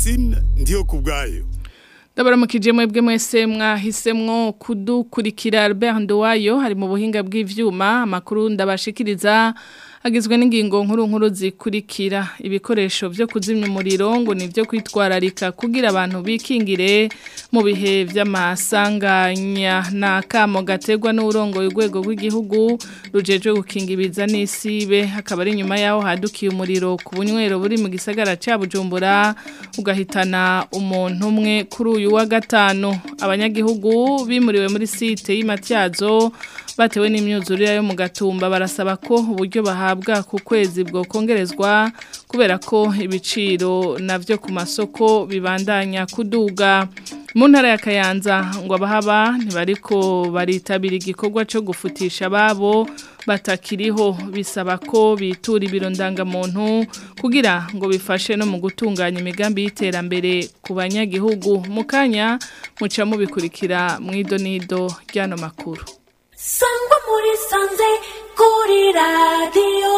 Francine ndiyo kubwayo Ndabaramukije mwebwe mwese mwahisemwo kudukurikira Albert Ndowayo hari mu buhinga bw'ivyuma amakuru ndabashikiriza agizwe n'ingingo nkuru nkuru zikurikira ibikoresho byo kuzimya umuriro ngo nivyo kwitwararika kugira abantu bikingire mu bihe vy'amasanganya na kamo gategwa n'urongo y'urwego rw'igihugu rujejwe gukingibiza n'isibe hakaba ari nyuma yaho hadukiye umuriro ku bunywero buri mu gisagara ca Bujumbura ugahitana umuntu umwe kuri uyu wa gatanu abanyagihugu bimuriwe muri site y'imatyazo batewe n'imyuzurire yo mu gatumba barasaba ko uburyo bahabwa ku kwezi bwo kongerezwa kubera ko ibiciro navyo ku masoko bibandanya kuduga mu ntara ya Kayanza ngo abahaba ntibariko baritabira igikorwa cyo gufutisha babo batakiriho bisaba ko bitura ibiro ndangamuntu kugira ngo bifashe no mu gutunganya imigambi y'iterambere ku banyagihugu mu kanya muca mubikurikira mu idonido ry'ano makuru sangwa muri sanze kuri radiyo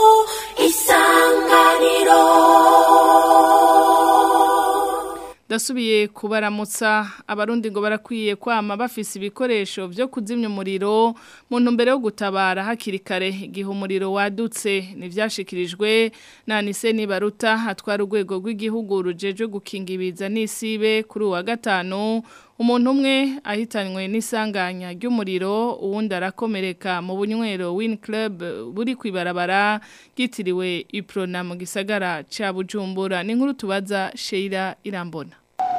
isanganiro Dasubiye kubaramutsa abarundi ngo barakwiye kwama bafise ibikoresho byo kuzimya umuriro mu ntumbero yo gutabara hakiri kare igihe umuriro wadutse nivyashikirijwe na Nise Nibaruta atwara urwego rw'igihugu rujeje gukingibiza n'isibe kuri uwa gatanu umuntu umwe ahitanywe n'isanganya ry'umuriro uwundi arakomereka mu bunywero Win Club buri kwibarabara gitiriwe Iprona mu gisagara ca Bujumbura ni nkuru tubaza Sheila Irambona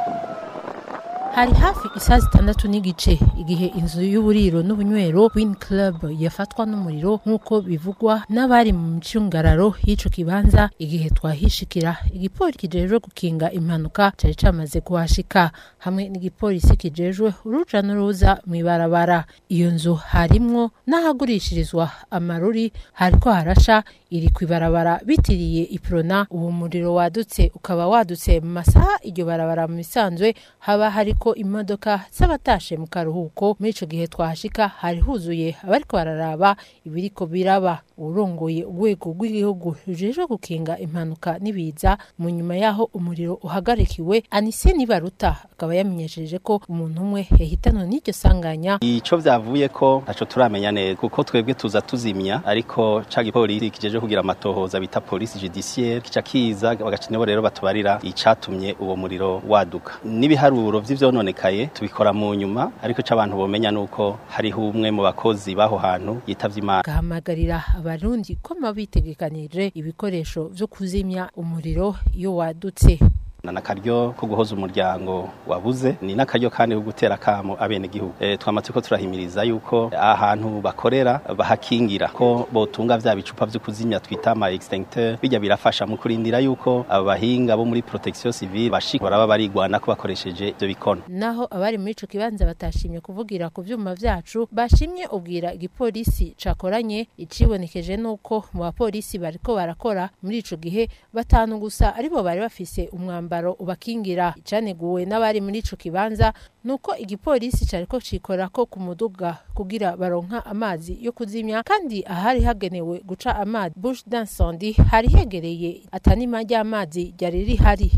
hari hafi isaha zitandatu n'igice igihe inzu y'uburiro n'ubunywero Win Club yafatwa n'umuriro nk'uko bivugwa n'abari mu micungararo y'ico kibanza igihe twahishikira igipolisi kijejwe gukinga impanuka cari camaze kuhashika hamwe n'igipolisi kijejwe uruja n'uruza mw'ibarabara iyo nzu harimwo n'ahagurishirizwa amaruri hariko harasha iri kwibarabara bitiriye iprona uwo muriro wadutse ukaba wadutse mu masaha iryo barabara mu bisanzwe haba hariko imodoka z'abatashe mu karuhuko muri ico gihe twahashika hari huzuye abariko bararaba ibiriko biraba urongoye urwego rw'igihugu rujejwe gukinga impanuka n'ibiza mu nyuma yaho umuriro uhagarikiwe Anise Nibaruta akaba yamenyesheje ko umuntu umwe yahitanwe n'iryo sanganya ico vyavuye ko ntaco turamenya neza kuko twebwe tuza tuzimya ariko ca gipolisi kijeje kugira amatohoza bita police judiciaire kica kiza bagacineho rero batubarira icatumye uwo muriro waduka n'ibiharuro vy'ivyononekaye tubikora mu nyuma ariko c'abantu bomenya nuko hariho umwe mu bakozi baho hantu yitavye imana gahamagarira abarundi ko bitegekanije ibikoresho vyo kuzimya umuriro iyo wadutse na nakaryo ko guhoza umuryango wabuze ni nakaryo kandi ko gutera kamo abene gihugu e, twamaze ko turahimiriza yuko ahantu bakorera bahakingira ko botunga vya bicupa vyo kuzimya twita ama extincteur bijya birafasha mu kurindira yuko abahinga bo muri protection civile bashika baraba barigwana ko bakoresheje ivyo bikono naho abari muri ico kibanza batashimye kuvugira ku vyuma vyacu bashimye ubwira igipolisi cakoranye icibonekeje nuko mu bapolisi bariko barakora muri ico gihe batanu gusa aribo bari bafise umwamba umwambaro ubakingira icaneguwe n'abari muri ico kibanza nuko igipolisi cariko cikora ko ku muduga kugira baronka amazi yo kuzimya kandi ahari hagenewe guca amazi bush d'incendie hari hegereye atanima ry'amazi ryari rihari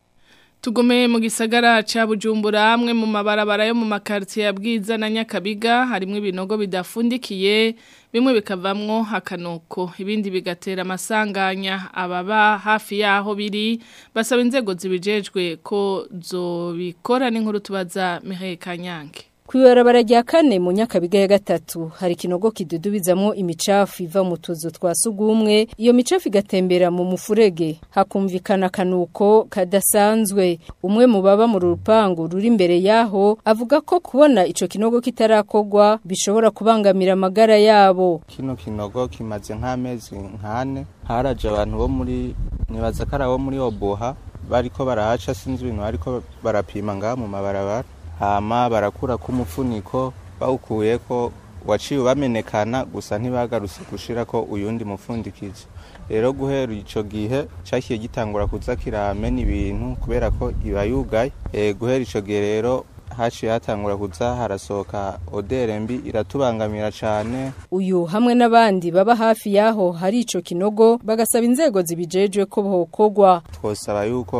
Tugume mu gisagara ca Bujumbura amwe mu mabarabara yo mu makartier ya Bwiza na Nyakabiga harimo ibinogo bidafundikiye bimwe bikavamwo hakanuko ibindi bigatera amasanganya ababa hafi yaho biri basaba inzego zibijejwe ko zobikora n'inkuru tubaza Mireille Kanyange Kwibarabara rya kane mu nyakabiga ya gatatu hari kinogo kidudubizamwo imicafu iva mu tuzu twa sugumwe iyo micafu igatembera mu mufurege hakumvikana kanuko kadasanzwe umwe mu baba mu rupangu ruri imbere yaho avuga ko kubona ico kinogo kitarakogwa bishobora kubangamira amagara yabo kino kinogo kimaze nk'amezi nkane haraje abantu bo muri nibaza ko ari abo muri oboha bariko barahaca sinzi ibintu bariko barapima ngaha mu mabarabara hama barakura k'umufuniko bawukuye ko waciye ubamenekana gusa ntibagarutse gushira ko uyundi mufundikizo rero guhera ico gihe cakiye gitangura kuza kiramena ibintu kubera ko iba yugaye e, guhera ico gihe rero haciye hatangura kuza harasohoka odere mbi iratubangamira cane uyu hamwe n'abandi baba hafi yaho hari ico kinogo bagasaba inzego zibijejwe ko bokogwa twosaba yuko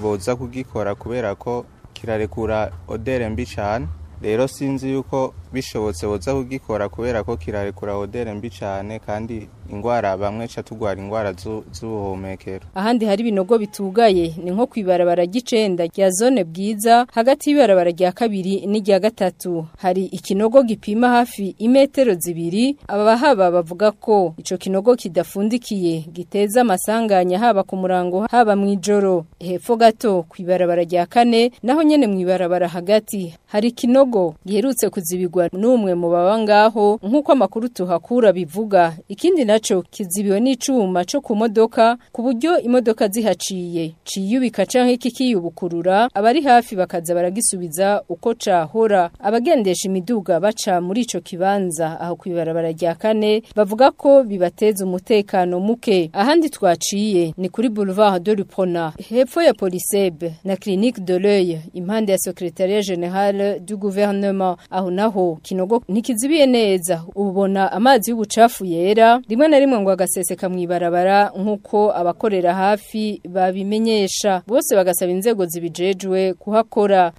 boza kugikora kubera ko kirarekura odere mbi cyane rero sinzi yuko bishobotse boza kugikora kubera ko kirarekura odere mbi cyane kandi ingwara bamwe ca tugwara ingwara zu- z'ubuhumekero ahandi hari ibinogo bitugaye ni nko kwibarabara ry'icenda rya zone bwiza hagati y'ibarabara rya kabiri n'irya gatatu hari ikinogo gipima hafi imetero zibiri abahaba bavuga ko ico kinogo kidafundikiye giteza amasanganya haba ku murango haba mw'ijoro hepfo gato kwibarabara rya kane naho nyene mw'ibarabara hagati hari ikinogo giherutse kuzibigwa n'umwe mu baba ngaho nk'uko amakuru tuhakura bivuga ikindi naco kizibiwe n'icuma co ku modoka ku buryo imodoka zihaciye ciyubika canke kikiyubukurura abari hafi bakaza baragisubiza uko cahora abagendesha imiduga baca muri ico kibanza aho kwibarabara rya kane bavuga ko bibateza umutekano muke ahandi twaciye ni kuri boulevard de Lupona hepfo ya Polisebe na clinique de l'œil impande ya secrétariat général du gouvernement aho naho kinogo ntikizibiye neza ubona amazi y'ubucafu yera rimwe na rimwe ngo agaseseka mw'ibarabara nk'uko abakorera hafi babimenyesha bose bagasaba inzego zibijejwe kuhakora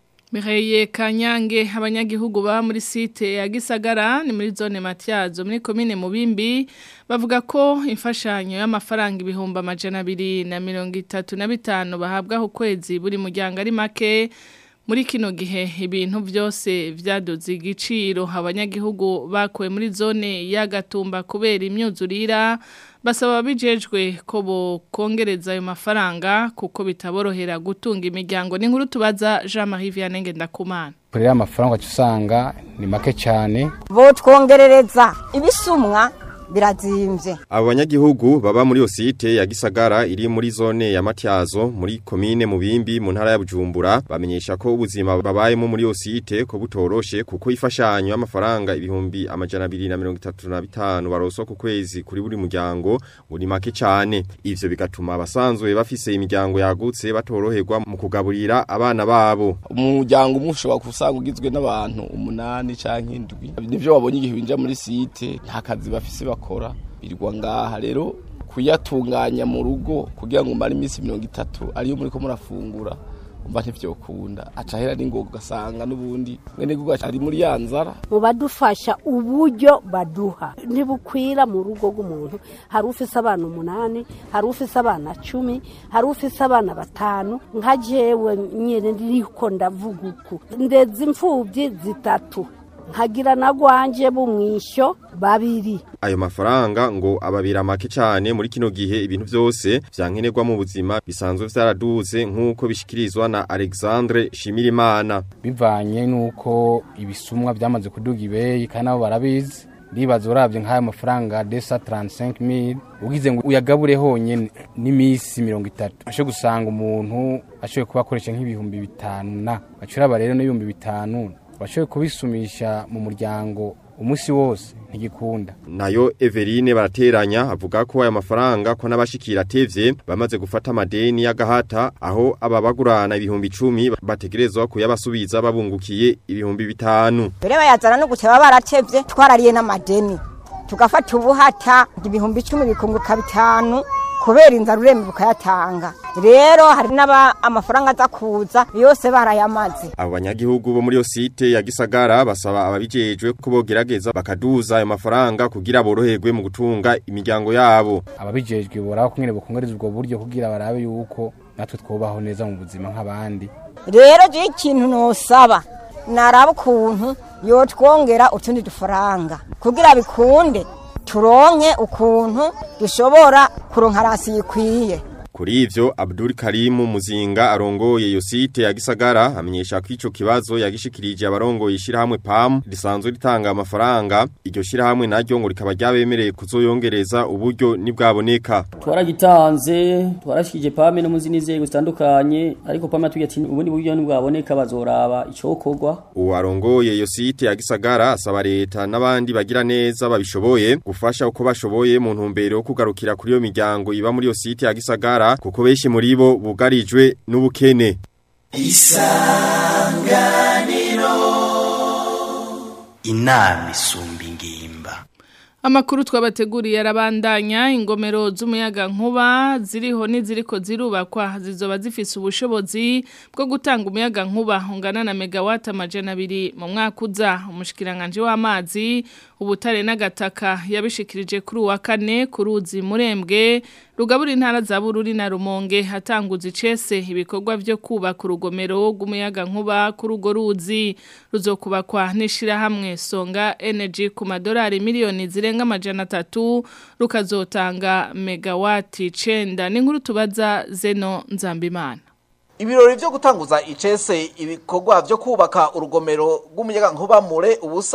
Mireye Kanyange abanyagihugu ba muri site ya Gisagara ni muri zone Matyazo muri commune Mubimbi bavuga ko imfashanyo y'amafaranga ibihumbi amajana abiri na mirongo itatu na bitanu bahabwa ku kwezi buri muryango ari make muri kino gihe ibintu byose vyadoze igiciro abanyagihugu bakuwe muri zone ya Gatumba kubera imyuzurira basaba bijejwe ko bokongereza ayo mafaranga kuko bitaborohera gutunga imiryango ni nkuru tubaza Jean-Marie Vianney Ngendakumana kuri ya mafaranga usanga ni make cyane botwongerereza ibisumwa birazimvye Abo banyagihugu baba muri osite ya Gisagara iri muri zone ya Matyazo muri komine Mubimbi mu ntara ya Bujumbura bamenyesha ko ubuzima babayemo muri osite ko butoroshe kuko ifashanyo y'amafaranga ibihumbi amajana 235 baroswa ku kwezi kuri buri muryango uri make cyane ivyo bigatuma abasanzwe bafise imiryango yagutse batoroherwa mu kugaburira abana babo umuryango umwe ushobora kusanga ugizwe n'abantu umunani canke indwi nivyo wabonye igihe winjira muri site nta kazi bafise bakora birirwa ngaha rero kuyatunganya mu rugo kugira ngo umare iminsi mirongo itatu ariyo muri ko murafungura umva ntivyokunda aca hera n'ingoga ugasanga n'ubundi mwene guga ari muri ya nzara mu badufasha uburyo baduha ntibukwira mu rugo rw'umuntu hari ufise abana umunani hari ufise abana cumi hari ufise abana batanu nka jewe nyene ndiriko ndavuga uku ndeza imfuvyi zitatu nkagira na gwanje bumwisho babiri Ayo mafaranga ngo ababira make cyane muri kino gihe ibintu byose vyankenerwa mu buzima bisanzwe vyaraduze nk'uko bishikirizwa na Alexandre Shimirimana bivanye nuko ibisumwa byamaze kuduga ibeyi kandi nabo barabizi ndibaza uravye nk'ayo mafaranga desa 35000 ugize ngo uyagabure honyene n'imisi 30 asho gusanga umuntu ashoboye kuba akoresha nk'ibihumbi bitanu na acuraba rero n'ibihumbi bitanu bashoboye kubisumisha mu muryango umunsi wose ntigikunda nayo Everine barateranya avuga ko aya mafaranga ko nabashikira tevye bamaze gufata amadeni y'agahata aho ababagurana ibihumbi 10 bategerezwa kuyabasubiza babungukiye ibihumbi bitanu mbere bayazana no guteba baratevye twarariye n'amadeni tugafata ubuhata ibihumbi icumi bikunguka bitanu kubera inzara urembe ukayatanga rero hari n'aba amafaranga aza kuza yose barayamaze abo banyagihugu bo muri yo site ya Gisagara basaba ababijejwe ko bogerageza bakaduza ayo mafaranga kugira boroherwe mu gutunga imiryango yabo ababijejwe boraba kumwe bokongereza ubwo buryo kugira barabe yuko natwe twobaho neza mu buzima nk'abandi rero je ikintu nosaba naraba ukuntu yotwongera utundi dufaranga kugira bikunde turonke ukuntu dushobora kuronka rasi yikwiye Kuri ivyo Abdul Karimu Muzinga arongoye iyo site ya Gisagara amenyesha ko ico kibazo yagishikirije abarongoye ishirahamwe PAM risanzwe ritanga amafaranga iryo shirahamwe naryo ngo rikaba ryabemereye kuzoyongereza uburyo nibwaboneka twaragitanze twarashikije PAM no mu zindi nzego zitandukanye ariko PAM yatubwiye ati ubundi buryo nibwaboneka bazoraba icokorwa uwo arongoye iyo site ya Gisagara asaba leta n'abandi bagira neza babishoboye gufasha uko bashoboye mu ntumbero yo kugarukira kuri iyo miryango iba muri iyo site ya Gisagara kuko benshi muri bo bugarijwe n'ubukene isanganiro inama isumba ingimba Amakuru twabateguriye arabandanya ingomero z'umuyaga nkuba ziriho n'iziriko zirubakwa zizoba zifise ubushobozi bwo gutanga umuyaga nkuba ungana na megawatt amajana abiri mu mwaka uza umushikiranganje w'amazi ubutare n'agataka yabishikirije kuri uwa kane ku ruzi murembwe rugabura intara za bururi na rumonge hatanguza icese ibikorwa vyo kubaka urugomero rw'umuyaga nkuba kuri urwo ruzi ruzokubakwa n'ishirahamwe songa energy ku madolari miliyoni zirenga amajana atatu rukazotanga megawati icenda n'inkuru tubaza zeno nzambimana Ibirori vyo gutanguza icese ibikorwa vyo kubaka urugomero rw'umuyaga nkuba mure ubusa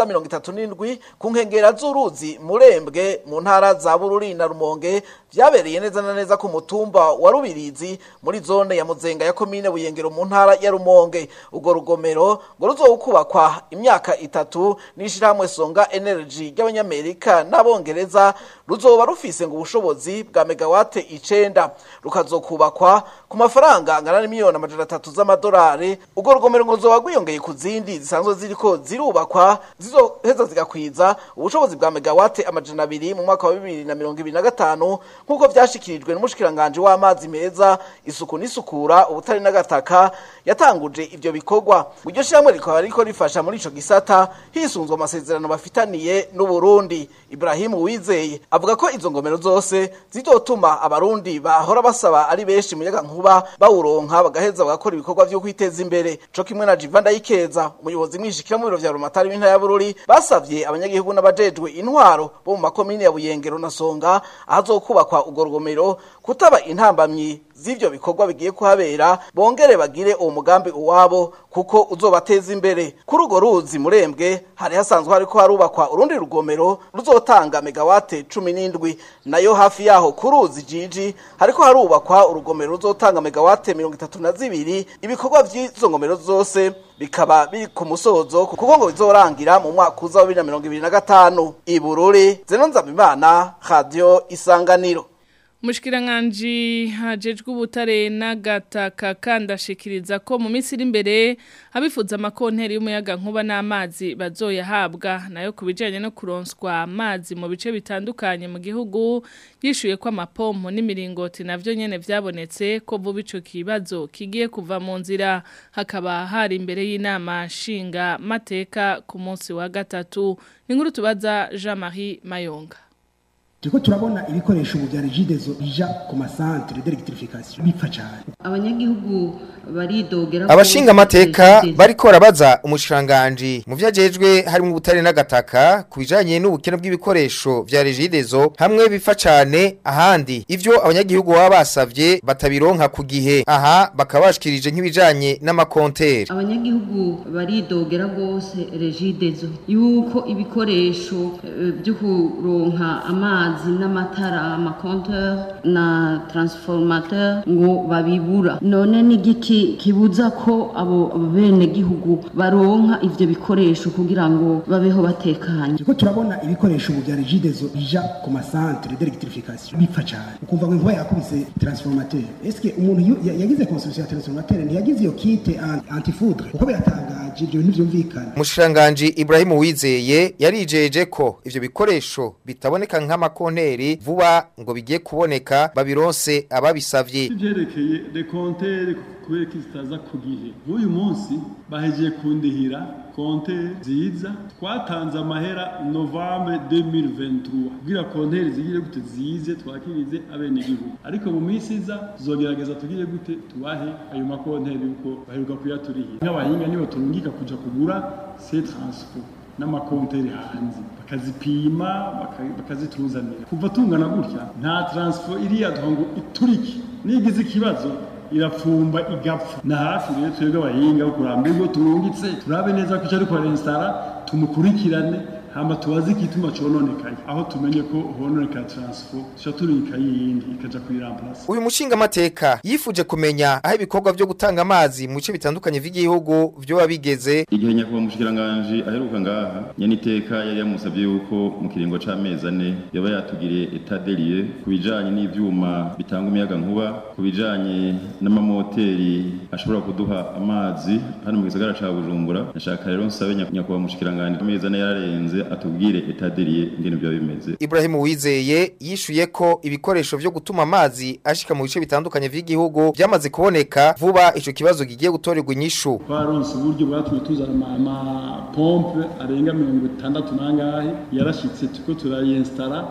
37 ku nkengera z'uruzi murembwe mu ntara za Bururi na Rumonge vyabereye neza na neza ku mutumba wa Rubirizi muri zone ya Muzenga ya komine Buyengero mu ntara ya Rumonge urwo rugomero ngo ruzokubakwa imyaka itatu n'ishiramwe Songa Energy ry'abanyamerika n'abongereza ruzoba rufise ngo ubushobozi bwa megawate icenda rukazokubakwa ku mafaranga angana n'imiliyoni amajana atatu z'amadolari urwo rugomero ngo ruzoba rwiyongeye ku zindi zisanzwe ziriko zirubakwa zizoheza zigakwiza ubushobozi bwa megawate amajana abiri mu mwaka wa bibiri na mirongo ibiri na gatanu nk'uko vyashikirijwe n'umushikiranganje w'amazi meza isuku n'isukura ubutari n'agataka yatanguje ivyo bikorwa iryo shyirahamwe rikaba riko rifasha muri ico gisata hisunzwe amasezerano bafitaniye n'uburundi ibrahimu wizeye avuga ko izo ngomero zose zizotuma abarundi bahora basaba ari benshi umuyaga nkuba bawuronka bagaheza bagakora ibikorwa vyo kwiteza imbere co kimwe na Jivanda Ikeza umuyobozi mwishikira mu biro vya Rumatari w'intara ya Bururi basavye abanyagihugu n'abajejwe intwaro bo mu makomine ya Buyengero na Songa ahazokubakwa urwo rugomero kutaba intambamyi z'ivyo bikorwa bigiye kuhabera bongere bagire uwo mugambi uwabo kuko uzobateza imbere kuri urwo ruzi murembwe hari hasanzwe hariko harubakwa urundi rugomero ruzotanga megawate cumi n'indwi nayo hafi yaho ku ruzi jiji hariko harubakwa urugomero ruzotanga megawate mirongo itatu na zibiri ibikorwa vy'izo ngomero zose bikaba biri ku musozo kuko ngo bizorangira mu mwaka uza wa bibiri na mirongo ibiri na gatanu ibururi zeno nzabimana radio isanganiro Mushkiranganji hajejwe ubutare n'agataka kandashikiriza ko mu minsi iri imbere abifuza amakonteri y'umuyaga nkuba n'amazi bazoyahabwa nayo kubijanye no kuronswa amazi mu bice bitandukanye mu gihugu yishuye ko amapompo n'imiringoti navyo nyene vyabonetse ko vuba ico kibazo kigiye kuva mu nzira hakaba hari imbere y'inama nshinga mateka ku munsi wa gatatu inkuru tubaza Jean-Marie Mayonga turiko turabona ibikoresho ubu bya regidezo bija ku masantere d'electrification bipfa cyane abanyagihugu baridogera abashinga amateka bariko barabaza umushiranganje mu vyajejwe harimo ubutare n'agataka kubijanye n'ubukene bw'ibikoresho vya regidezo hamwe bipfa cyane ahandi ivyo abanyagihugu baba basavye batabironka ku gihe aha bakaba bashikirije nk'ibijanye n'amakonteri abanyagihugu baridogera rwose regidezo yuko ibikoresho eh, byo kuronka amazi amazi n'amatara amakonteur na transformateur ngo babibura none n'igiki kibuza ko abo bene gihugu baronka ivyo bikoresho kugira ngo babeho batekanye turiko turabona ibikoresho ubu bya regidezo bija ku masantere d'electrification bipfa cyane ukumva ngo inkuba yakubise transformateur eske umuntu yu- ya- yagize constitution ya transformateur ntiyagize iyo kite antifoudre kuko biratangaje ibyo bintu vyumvikana Mushiranganje Ibrahim Wizeye yarijeje ko ivyo bikoresho bitaboneka nk'amakonteri vuba ngo bigiye kuboneka babironse ababisavye ivyerekeye dekontere kubera ko zitaza ku gihe n'uyu munsi bahejeje kundihira kontere nziza twatanze amahera novembre 2023 kugira kontere zigire gute zize twakirize abenegihugu ariko mu minsi iza tuzogerageza tugire gute tubahe ayo makontere yuko baheruka kuyaturihira nk'abahinga nibo turungika kuja kugura se transport n'amakonteri hanze bakazipima baka- bakazituzanira kuva tungana gutya nta transfer iriya duha ngo iturike nigize ikibazo irapfumba igapfa na hafi rero twebwe abahinga bo kuramba ubwo turungitse turabe neza ko icyo ariko arensitara tumukurikirane hama tubaze igituma cononekaye aho tumenye ko hononekara transfer tuca turika yindi ikaja kuyiramplasa Uyu mushinga amateka yifuje kumenya aho ibikorwa vyo gutanga amazi mu bice bitandukanye vy'igihugu vyo bigeze igihe nyakubahwa mushikiranganje aheruka ngaha nyaniteka yari yamusabye yuko mu kiringo c'amezi ane yaba yatugiriye etat des lieux ku bijanye n'ivyuma bitanga umuyaga nkuba ku bijanye n'amamoteri ashobora kuduha amazi hano mu gisagara ca bujumbura nashaka rero nsabe nya- nyakubahwa mushikiranganje amezi ane yararenze neza atubwire etaderiye ingene byaba bimeze Ibrahim Wizeye yishuye ko ibikoresho vyo gutuma amazi ashika mu bice bitandukanye vy'igihugu byamaze kuboneka vuba ico kibazo gigiye gutorerwa inyishu twaronse uburyo bwatumye tuzana amapompe arenga mirongo itandatu n'angahe yarashitse turiko turayinstara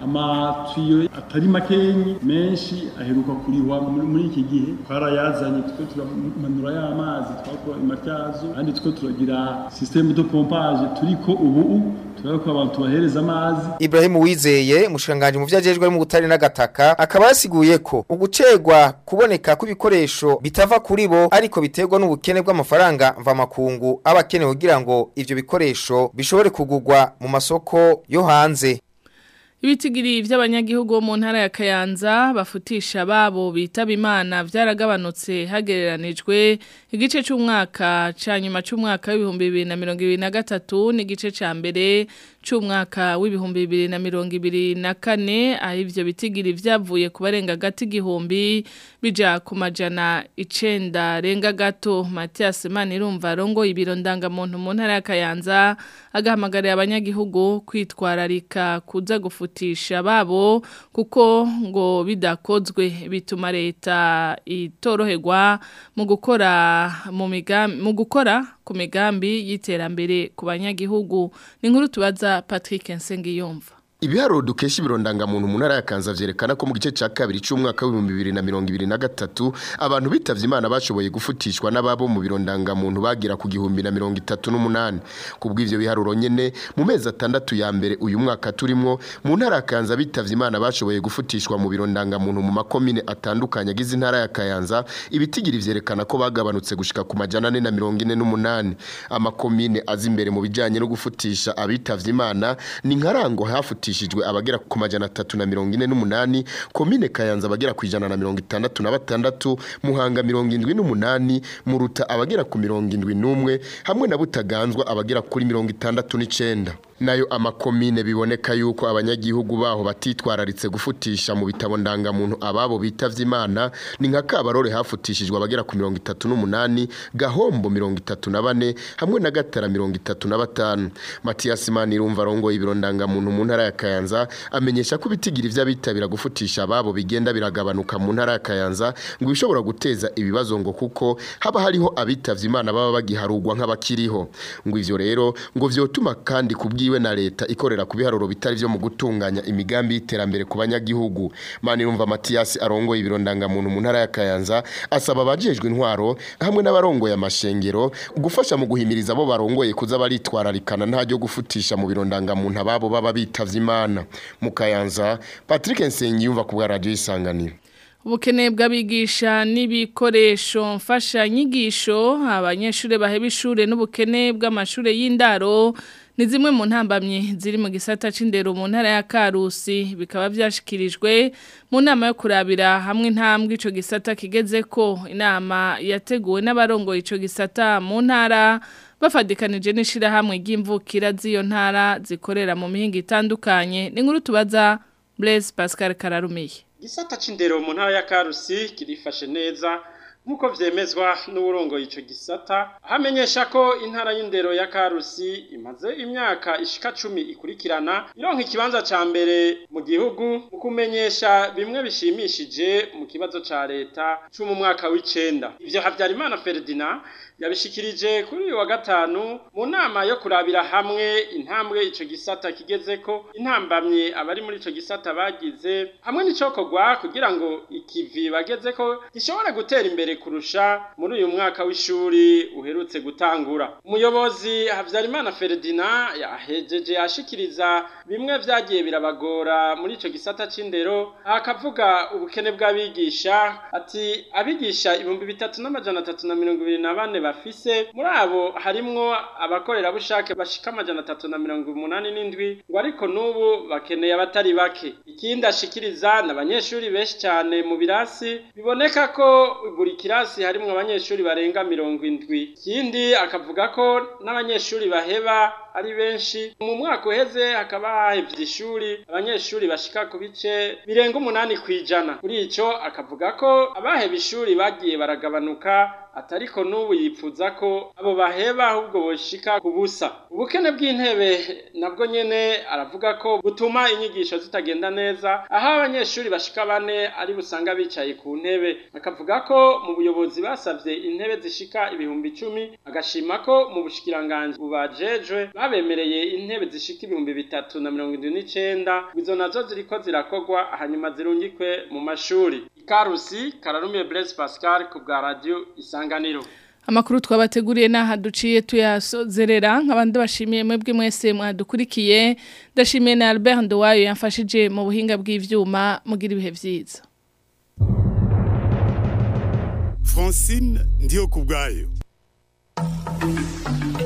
amatuyo atari makenyi menshi aheruka kurihwa muri iki gihe twarayazanye tuko turamanura y'amazi twakora imatyazo kandi tuko turagira systeme de pompage turiko ubu turako abantu bahereza amazi Ibrahim Wizeye mushanganje mu vyajejwe mu gutari n'agataka akaba yasiguye ko ugucegwa kuboneka kw'ibikoresho bitava kuri bo ariko biterwa n'ubukene bw'amafaranga mva makungu abakenewe kugira ngo ivyo bikoresho bishobore kugurwa mu masoko yo hanze Ibitigiri vy'abanyagihugu bo mu ntara ya Kayanza bafutisha babo bitaba Imana vyaragabanutse hagereranijwe igice c'umwaka ca nyuma c'umwaka w'ibihumbi bibiri na mirongo ibiri na gatatu n'igice ca mbere c'umwaka w'ibihumbi bibiri na mirongo ibiri na kane aho ivyo bitigiri vyavuye ku barenga gati igihumbi bija ku majana icenda renga gato Mathias Manirumva arongoye ibiro ndangamuntu mu ntara ya Kayanza agahamagarira abanyagihugu kwitwararika kuza gufutisha babo kuko ngo bidakozwe bituma leta itoroherwa mu gukora mu migambi mu gukora ku migambi y'iterambere ku banyagihugu ni nkuru tubaza Patrick Nsengiyumva Ibiharuro dukesha ibirondangamuntu mu ntara ya Kanza vyerekana ko mu gice ca kabiri c'umwaka w'ibihumbi bibiri na mirongo ibiri na gatatu abantu bitavye Imana bashoboye gufutishwa n'ababo mu birondangamuntu bagira ku gihumbi na mirongo itatu n'umunani kubw'ivyo biharuro nyene mu mezi atandatu ya mbere uyu mwaka turimwo mu ntara ya Kanza bitavye Imana bashoboye gufutishwa mu birondangamuntu mu makomine atandukanye agize intara ya Kayanza ibitigiri vyerekana ko bagabanutse gushika ku majana ane na mirongo ine n'umunani amakomine azi imbere mu bijanye no gufutisha abitavye Imana ni nkarango hafutishijwe abagera ku majana atatu na mirongo ine n'umunani komine Kayanza abagera ku ijana na mirongo itandatu na batandatu Muhanga mirongo indwi n'umunani Muruta abagera ku mirongo indwi n'umwe hamwe na Butaganzwa abagera kuri mirongo itandatu n'icenda nayo amakomine biboneka yuko abanyagihugu baho batitwararitse gufutisha mu bitabo ndangamuntu ababo bitavye Imana ni nka Kabarore hafutishijwe abagera ku mirongo itatu n'umunani Gahombo mirongo itatu na bane hamwe na Gatara mirongo itatu na batanu Mathias Manirumva arongoye ibiro ndangamuntu mu ntara ya Kayanza amenyesha ko ibitigiri vy'abitabira gufutisha ababo bigenda biragabanuka mu ntara ya Kayanza ngo bishobora guteza ibibazo ngo kuko haba hariho abitavye Imana baba bagiharugwa nk'abakiriho ngo ivyo rero ngo vyotuma kandi kubwiwe na leta ikorera ku biharuro bitari vyo mu gutunganya imigambi y'iterambere ku banyagihugu Manirumva Mathias arongoye ibiro ndangamuntu mu ntara ya Kayanza asaba abajejwe intwaro hamwe n'abarongoye amashengero gufasha mu guhimiriza abo barongoye kuza baritwararikana nta ryo gufutisha mu biro ndangamuntu ababo baba bitavye Imana mu Kayanza Patrick Nsengiyumva ku bwa radio isanganiro Ubukene bw'abigisha n'ibikoresho mfashanyigisho abanyeshuri baheba ishure n'ubukene bw'amashure y'indaro ni zimwe mu ntambamye ziri mu gisata c'indero mu ntara ya Karusi bikaba vyashikirijwe mu nama yo kurabira hamwe intambwe ico gisata kigeze ko inama yateguwe n'abarongoye ico gisata mu ntara bafadikanije n'ishira hamwe ry'imvukira z'iyo ntara zikorera mu mihinga itandukanye ni nkuru tubaza Blaise Pascal Kararumiye Gisata c'indero mu ntara ya Karusi kirifashe neza nkuko vyemezwa n'uburongo ico gisata hamenyesha ko intara y'indero ya Karusi imaze imyaka ishika 10 ikurikirana ironka ikibanza ca mbere mu gihugu mu kumenyesha bimwe bishimishije mu kibazo ca leta cyo mu mwaka w'icenda ivyo Havyarimana Ferdinand yabishikirije kuri uyu wa gatanu mu nama yo kurabira hamwe intambwe ico gisata kigezeko intambamye abari muri ico gisata bagize hamwe n'icokorwa kugira ngo ikivi bagezeko gishobora gutera imbere kurusha muri uyu mwaka w'ishuri uherutse gutangura umuyobozi Havyarimana Ferdinand yahejeje ashikiriza bimwe vyagiye birabagora muri ico gisata c'indero akavuga ubukene bw'abigisha ati abigisha ibihumbi bitatu n'amajana atatu na mirongo ibiri na bane bafise muri abo harimwo abakorerabushake bashika amajana atatu na mirongo umunani n'indwi ngo ariko n'ubu bakeneye abatari bake ikindi ashikiriza ni abanyeshuri benshi cyane mu birasi biboneka ko buri kirasi harimwo abanyeshuri barenga mirongo indwi ikindi akavuga ko n'abanyeshuri baheba ari benshi mu mwaka uheze hakaba hahevye ishuri abanyeshuri bashika ku bice birenga umunani kwijana kuri ico akavuga ko abaheba ishuri bagiye baragabanuka atariko n'ubu yipfuza ko abo baheba ahubwo boshika ku busa ubukene bw'intebe nabwo nyene aravuga ko butuma inyigisho zitagenda neza aho abanyeshuri bashika bane ari busanga bicaye ku ntebe akavuga ko mu buyobozi basavye intebe zishika ibihumbi icumi agashima ko mu bushikiranganji bubajejwe babemereye intebe zishika ibihumbi bitatu na mirongo indwi n'icenda izo nazo ziriko zirakorwa hanyuma zirungikwe mu mashuri ikarusi kararumiye Blaise Pascal ku bwa radio isanganiro Amakuru twabateguriye naha duciye tuyasozerera nk'abandi bashimiye mwebwe mwese mwadukurikiye ndashimiye na Albert Ndowayo yamfashije mu buhinga bw'ivyuma mugira ibihe vyiza Francine ndiyo kubgayo